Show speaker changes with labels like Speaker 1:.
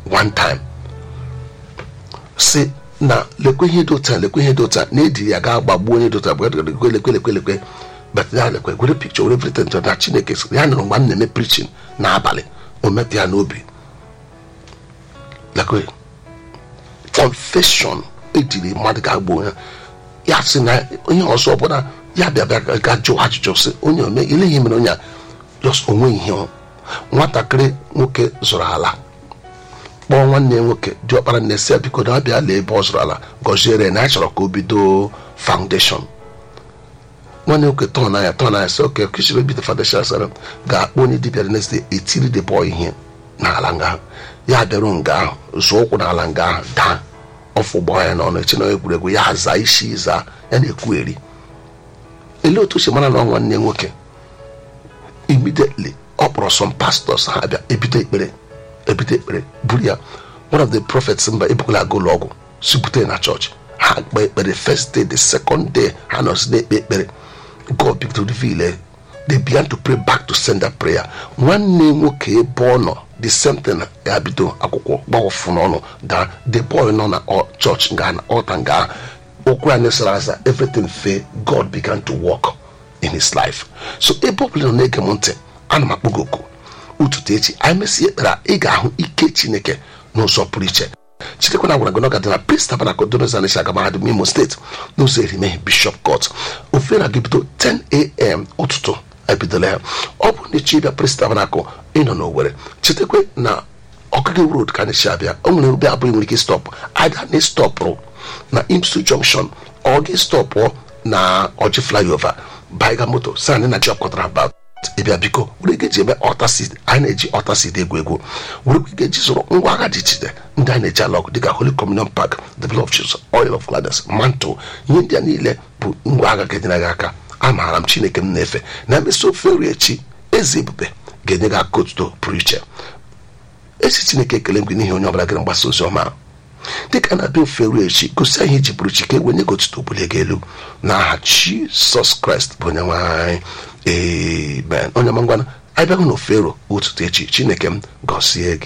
Speaker 1: one time si na lekwe ihe dị ụta lekwe ihe dị ụta na edi ya ga gbagbuo onye dị ụta lekwe lekwe lekwe lekwe but ya lekwe gwere picture were everything na chineke sị ya nụrụ mgbe m na-eme preaching n'abalị o metụ ya n'obi lekwe confession ejiri mmadụ ga-agba onye ya sị na onye ọzọ ọbụla ya bịa bịa ga jụọ ajụjụ sị onye ome ile ihe mere onye a just onwe ihe ọ. nwatakịrị nwoke zụrụ ala kpọọ nwanne ya nwoke dị ọkpara nne si ya biko na abịa lee ebe ọ zụrụ ala gọziere na ya chọrọ ka o bido foundation nwanne nwoke tọn anya tọn anya sị oke kụchiri bido foundation sara ga-akpọ onye dibịa dị next day etiri the boy ihe n'ala nga ahụ ya bịaruo nga ahụ zụọ ụkwụ n'ala nga ahụ daa ọfụ gbaa ya n'ọnụ echi na egwuregwu ya zaa isi zaa ya na-ekwu eri elee otu o si mara na ọ nwanne ya nwoke immediately ọ kpọrọ some pastors ha bịa ebido ekpere ebido ekpere buru ya one of the prophets mba ebukwala aga ụlọ ọgwụ si bute na chọọchị ha kpee ekpere first day the second day ha nọsi na-ekpe ekpere god began to reveal eh, they began to pray back to send that prayer nwanne nwoke ebe ọ nọ the same thing ya bido akwụkwọ gbawọfụ n'ọnụ daa the boy nọ na ọ- church nga na ọta nga okwu anyị sara asa everything fe god began to work in his life so ebe ọ bụla ị nọ na-ege m ntị ana m akpọ gị oku ụtụtụ echi anyị mesị ekpere a, ị ga-ahụ ike chineke n'ụzọ pụrụ iche chitekwana gwara gị n'ọga dị na prince tabernacle donozanisha aga mahadum imo steeti n'ụzọ erimehie bishop court ofe na gị bido 10am ụtụtụ ebidola ya ọ bụrụ na ịchọ ịbịa prince tabernacle ịnọ n'owere chetakwa na ọkụgị road ka anyị si abịa o nwere ebe abụghị nwere ike stọpụ ada na stọpụrụ na imsu junction ọ gị stọpụ na ọjị flyover baiga moto sani na job kọtara about ịbịa biko were ike ji eme ọtasid anyị na-eji ọtasid egwu egwu were ike eji zụrụ ngwa agha dị iche iche ndị anyị na-eji alọgụ dịka holy communion park the blood of jesus oil of gladness mantle ihe ndị a niile bụ ngwa agha ga-enyere gị aka amaara m chineke m na-efe na emesi ofe nri echi eze ebube ga-enye gị aka otuto pụrụ iche esi chineke ekele m gị n'ihi onye ọbụla gịrị mgbasa ozi ọma a. dịka na-abịa ofe ruo echi gosi anyị iji pụrụ chi ka e wenye gị otuto bulie gị elu n'aha jisọs kraịst bụ onye nwe anyị amen onye ọma ngwana anyị bịahụ na ofero ụtụtụ echi chineke m gọzie gị